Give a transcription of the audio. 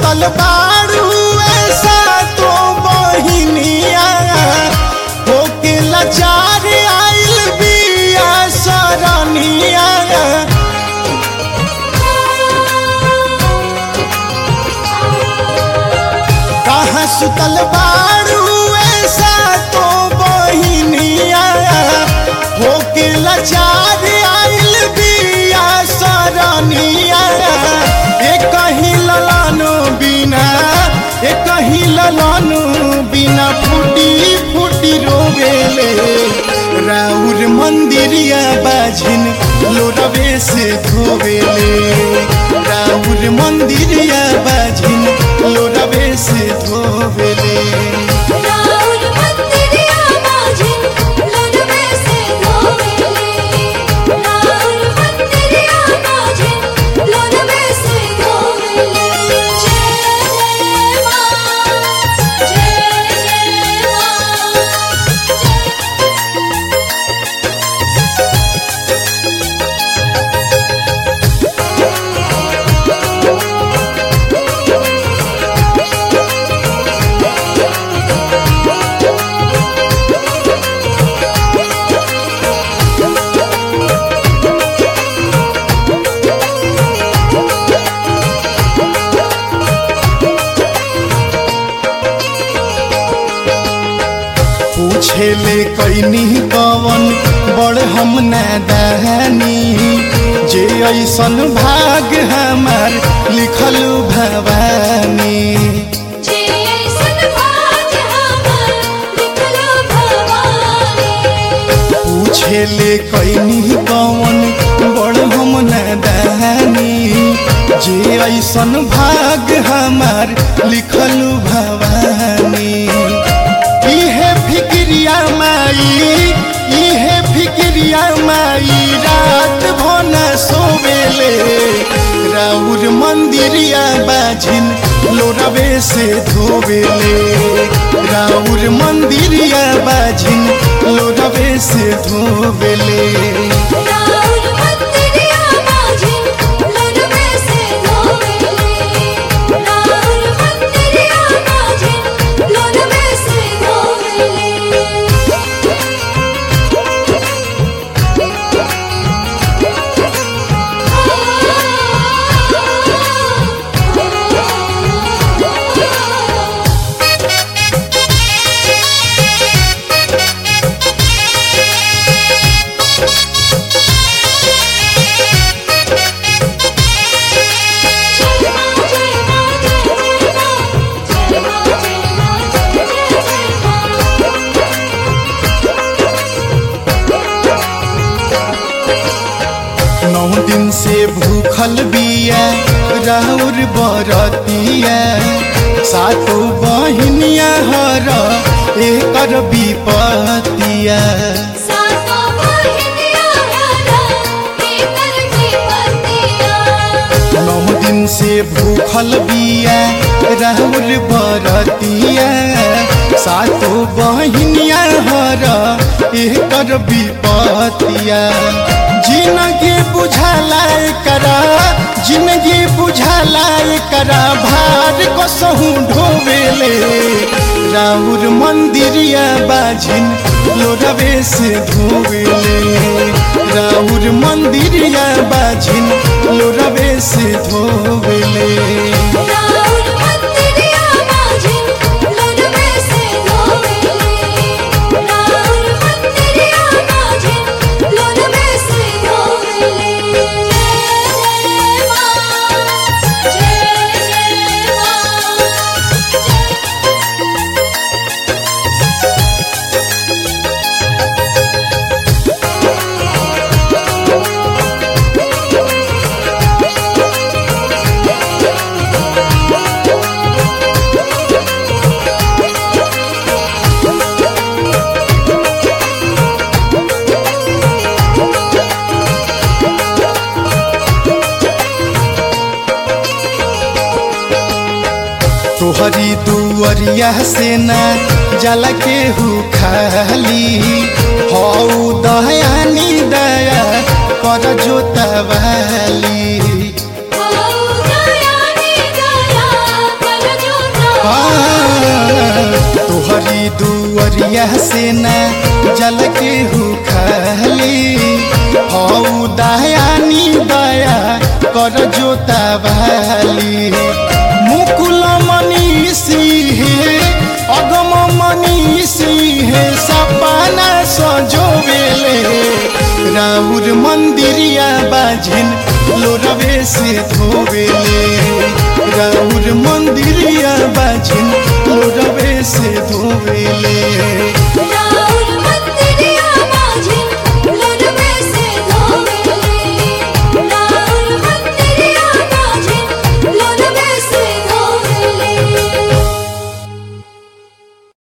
सुतल बारू ऐसा तो बहिनिया होके लाचार आइल बिया सरनिया कहाँ सुतल बारू ऐसा तो बहिनिया होके लाचार आइल बिया सरनिया ए कहीं ललानो बिना ए कहीं ललानो बिना फूटी फूटी रोवेले राउर मंदिरिया बाझिन लोरवे से धोवेले राउर मंदिरिया बाझिन लोरवे से धोवेले राउर मंदिरिया बाजिन लोलवे से धोवेले राउर मंदिरिया बाजिन लोलवे से धोवेले जय जय मां जय जय मां जय पूछेले कैनी कवन बड़ हम नादानी जे ऐसन भाग हमार लिखल भवानी जे ऐसन भाग हमर लिखलो भवानी पूछेले कैनी कवन बड़ हम नादानी जे ऐसन भाग हमार लिखल भवानी इहे फिक्रिया माई इहे फिक्रिया माई रात भन सोवेले राउर मंदिरिया बाझिन लोरवे से धोवेले राउर मंदिरिया बाझिन लोरवे से धोवेले राउर मंदिरिया बाजिन लोलवे से धोवेले राउर मंदिरिया बाजिन लोलवे से धोवेले नौ दिन से भूखल बिया राउर बरतिया सातो बहिनिया हर एकर विपतिया सातो बहिनिया हरा एकर विपतिया नौ दिन से भूखल बिया राउर बरतिया सातो बहिनिया हर एकर विपतिया जिंदगी बुझाला करा जिंदगी बुझाला करा भार को सहू ढोवेले राउर मंदिरिया बाझिन लोरवे से धोवेले राउर मंदिरिया बाझिन लोरवे से धोवेले राउर मंदिरिया बाजिन लोलवे से धोवेले राउर मंदिरिया बाजिन लोलवे से धोवेले जय जय मां जय जय मां जय तोहरी दुअरिया से ना जल के हु खाली हऊ दयानी दया कर जोतवाली ओ दया नी दया हई दुअरिया से ना जल के हु खाली हऊ दयानी दया कर जोता वाली मुकुल मनीषी हे अगम मनीषी हे सपना सजोवेले राउर मंदिरिया बाझिन लोरवे से धोवेले राउर मंदिरिया बाझिन लोरवे से धोवेले